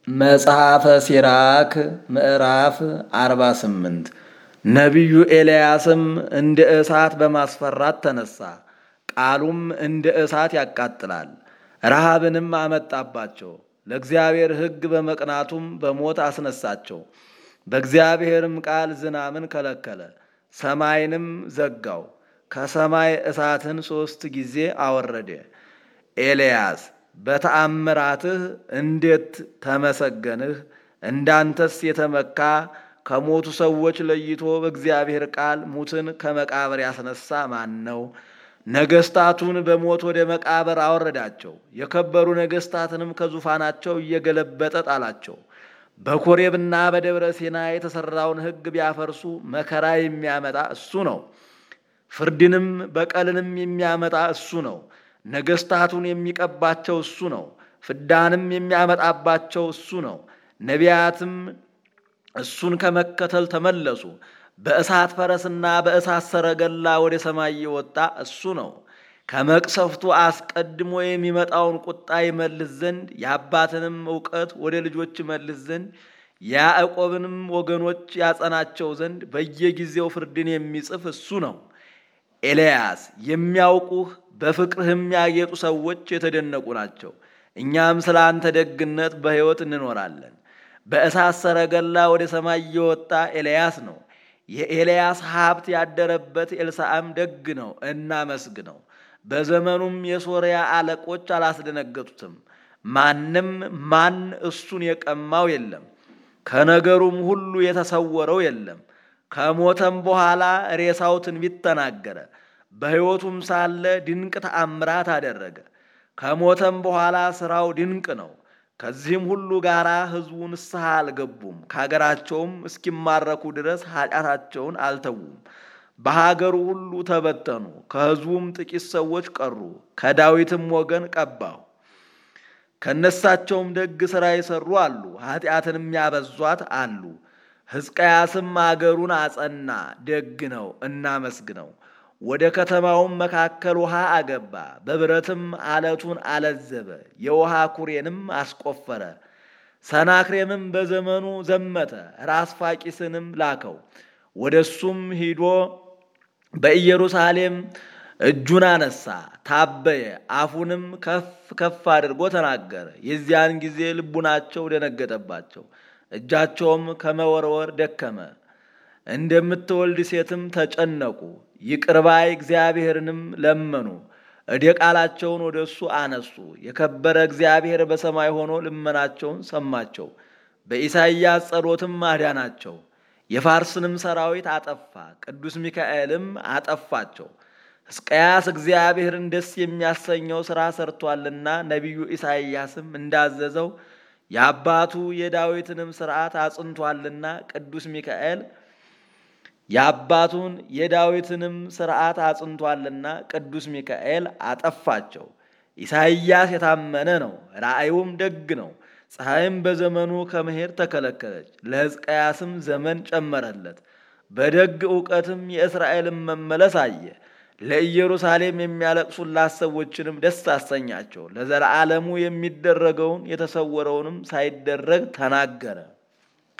መጽሐፈ ሲራክ ምዕራፍ 48 ነቢዩ ኤልያስም እንደ እሳት በማስፈራት ተነሳ፣ ቃሉም እንደ እሳት ያቃጥላል። ረሃብንም አመጣባቸው፣ ለእግዚአብሔር ሕግ በመቅናቱም በሞት አስነሳቸው። በእግዚአብሔርም ቃል ዝናምን ከለከለ፣ ሰማይንም ዘጋው፣ ከሰማይ እሳትን ሦስት ጊዜ አወረደ። ኤልያስ በተአምራትህ እንዴት ተመሰገንህ? እንዳንተስ የተመካ ከሞቱ ሰዎች ለይቶ በእግዚአብሔር ቃል ሙትን ከመቃብር ያስነሳ ማን ነው? ነገስታቱን በሞት ወደ መቃብር አወረዳቸው። የከበሩ ነገስታትንም ከዙፋናቸው እየገለበጠ ጣላቸው። በኮሬብና በደብረ ሲና የተሰራውን ሕግ ቢያፈርሱ መከራ የሚያመጣ እሱ ነው። ፍርድንም በቀልንም የሚያመጣ እሱ ነው። ነገስታቱን የሚቀባቸው እሱ ነው። ፍዳንም የሚያመጣባቸው እሱ ነው። ነቢያትም እሱን ከመከተል ተመለሱ። በእሳት ፈረስና በእሳት ሰረገላ ወደ ሰማይ የወጣ እሱ ነው። ከመቅሰፍቱ አስቀድሞ የሚመጣውን ቁጣ ይመልስ ዘንድ የአባትንም እውቀት ወደ ልጆች ይመልስ ዘንድ የያዕቆብንም ወገኖች ያጸናቸው ዘንድ በየጊዜው ፍርድን የሚጽፍ እሱ ነው። ኤልያስ የሚያውቁህ በፍቅርህም ያጌጡ ሰዎች የተደነቁ ናቸው። እኛም ስለ አንተ ደግነት በሕይወት እንኖራለን። በእሳት ሰረገላ ወደ ሰማይ የወጣ ኤልያስ ነው። የኤልያስ ሀብት ያደረበት ኤልሳዕም ደግ ነው፣ እናመስግነው። በዘመኑም የሶርያ አለቆች አላስደነገጡትም። ማንም ማን እሱን የቀማው የለም፣ ከነገሩም ሁሉ የተሰወረው የለም። ከሞተም በኋላ ሬሳው ትንቢት ተናገረ። በሕይወቱም ሳለ ድንቅ ተአምራት አደረገ። ከሞተም በኋላ ሥራው ድንቅ ነው። ከዚህም ሁሉ ጋር ሕዝቡ ንስሐ አልገቡም። ከሀገራቸውም እስኪማረኩ ድረስ ኃጢአታቸውን አልተዉም። በሀገሩ ሁሉ ተበተኑ። ከሕዝቡም ጥቂት ሰዎች ቀሩ። ከዳዊትም ወገን ቀባው። ከነሳቸውም ደግ ሥራ የሠሩ አሉ፣ ኃጢአትንም ያበዟት አሉ። ሕዝቅያስም አገሩን አጸና፣ ደግ ነው፣ እናመስግነው። ወደ ከተማውም መካከል ውሃ አገባ፣ በብረትም አለቱን አለዘበ፣ የውሃ ኩሬንም አስቆፈረ። ሰናክሬምም በዘመኑ ዘመተ፣ ራስ ፋቂስንም ላከው። ወደ እሱም ሂዶ በኢየሩሳሌም እጁን አነሳ፣ ታበየ፣ አፉንም ከፍ ከፍ አድርጎ ተናገረ። የዚያን ጊዜ ልቡናቸው ደነገጠባቸው፣ እጃቸውም ከመወርወር ደከመ። እንደምትወልድ ሴትም ተጨነቁ። ይቅርባይ እግዚአብሔርንም ለመኑ። እደ ቃላቸውን ወደ እሱ አነሱ። የከበረ እግዚአብሔር በሰማይ ሆኖ ልመናቸውን ሰማቸው። በኢሳይያስ ጸሎትም አዳናቸው። የፋርስንም ሰራዊት አጠፋ፣ ቅዱስ ሚካኤልም አጠፋቸው። ሕዝቅያስ እግዚአብሔርን ደስ የሚያሰኘው ሥራ ሰርቷልና ነቢዩ ኢሳይያስም እንዳዘዘው የአባቱ የዳዊትንም ሥርዓት አጽንቷልና ቅዱስ ሚካኤል የአባቱን የዳዊትንም ሥርዓት አጽንቷልና ቅዱስ ሚካኤል አጠፋቸው። ኢሳይያስ የታመነ ነው፣ ራእዩም ደግ ነው። ፀሐይም በዘመኑ ከመሄድ ተከለከለች፣ ለሕዝቅያስም ዘመን ጨመረለት። በደግ ዕውቀትም የእስራኤልን መመለስ አየ። ለኢየሩሳሌም የሚያለቅሱላት ሰዎችንም ደስ አሰኛቸው። ለዘላለሙ የሚደረገውን የተሰወረውንም ሳይደረግ ተናገረ።